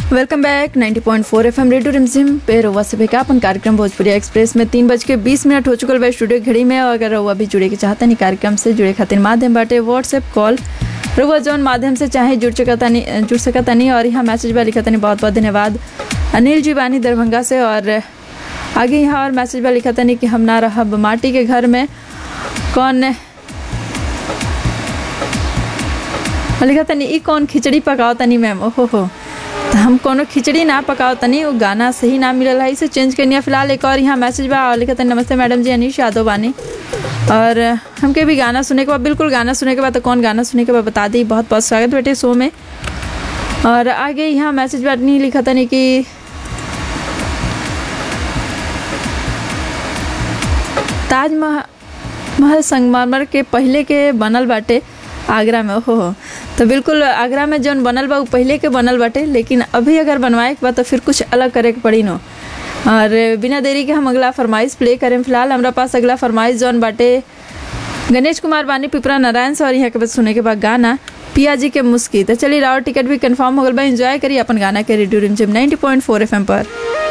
welcome back 90.4 FM radio Rimjhim पे रउआ से विज्ञापन कार्यक्रम भोजपुरी एक्सप्रेस में तीन बज के बीस मिनट हो चुकल बा स्टूडियो घड़ी में और अगर रउआ भी जुड़े के चाहतनी कार्यक्रम से जुड़े खातिर माध्यम बाटे व्हाट्सएप कॉल रउआ जौन माध्यम से चाहे जुड़ सकतनी जुड़ सकतनी और यहाँ मैसेज बा लिखतनी बहुत बहुत धन्यवाद अनिल जी बानी दरभंगा से और आगे यहाँ और मैसेज बा लिखतनी कि हम ना रहब माटी के घर में कौन लिखा तनी ई कौन खिचड़ी पकाओ तनी मैम ओहो हो तो हम कोनो खिचड़ी ना पकाओ तनी वो गाना सही ना मिलल है इसे चेंज करनी है फिलहाल एक और यहाँ मैसेज बा और लिखा तनी नमस्ते मैडम जी अनिश यादव बानी और हमके भी गाना सुने के बाद बिल्कुल गाना सुने के बाद तो कौन गाना सुने के बाद बता दी बहुत बहुत स्वागत बेटे शो में और आगे यहाँ मैसेज बा नहीं लिखा तनी कि ताजमहल महल संगमरमर के पहले के बनल बाटे आगरा में ओहो हो तो बिल्कुल आगरा में जौन बनल बा उ पहले के बनल बाटे लेकिन अभी अगर बनवाए के बा तो फिर कुछ अलग करे के पड़ी नो और बिना देरी के हम अगला फरमाइश प्ले करें फिलहाल हमारा पास अगला फरमाइश जौन बाटे गणेश कुमार बानी पिपरा नारायण से और यहाँ के बाद सुने के बाद गाना पिया जी के मुस्की तो चलिए रावर टिकट भी कंफर्म हो गल बा एंजॉय करिए अपन गाना के रेडियो रिमझिम 90.4 एफएम पर